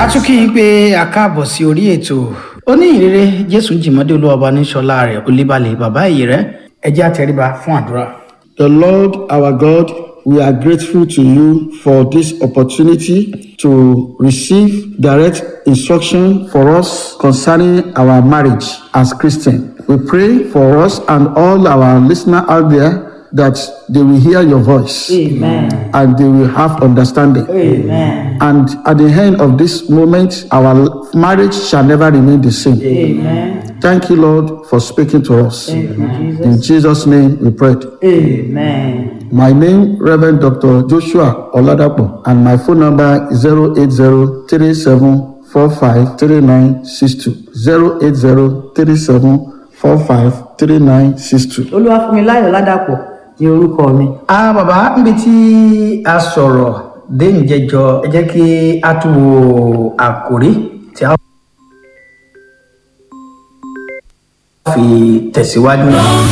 a tún kí yín pé a káàbọ̀ sí orí ètò oníhìnrere jésù jìmọ́dé olúwọba níṣọlá rẹ̀ olíbalẹ̀ bàbá èyí rẹ̀ ẹ jẹ́ àtẹríba fún àdúrà. The Lord our God, we are grateful to you for this opportunity to receive direct instruction for us concerning our marriage as Christian. We pray for us and all our listeners out there that they will hear your voice Amen. and they will have understanding. Amen. And at the end of this moment, our marriage shall never remain the same. Amen. Thank you, Lord, for speaking to us. Thank you, Jesus. In Jesus' name we pray. Amen. My name, Reverend Dr. Joshua Oladapo, and my phone number is 08037453962. 08037453962. Olúwafúnmiláyọ̀ Ládàpọ̀ ni orúkọ mi. a bàbá níbi tí a sọ̀rọ̀ dé ìjẹjọ ẹ jẹ́ kí a tún wo àkòrí tí a fi tẹ̀síwájú.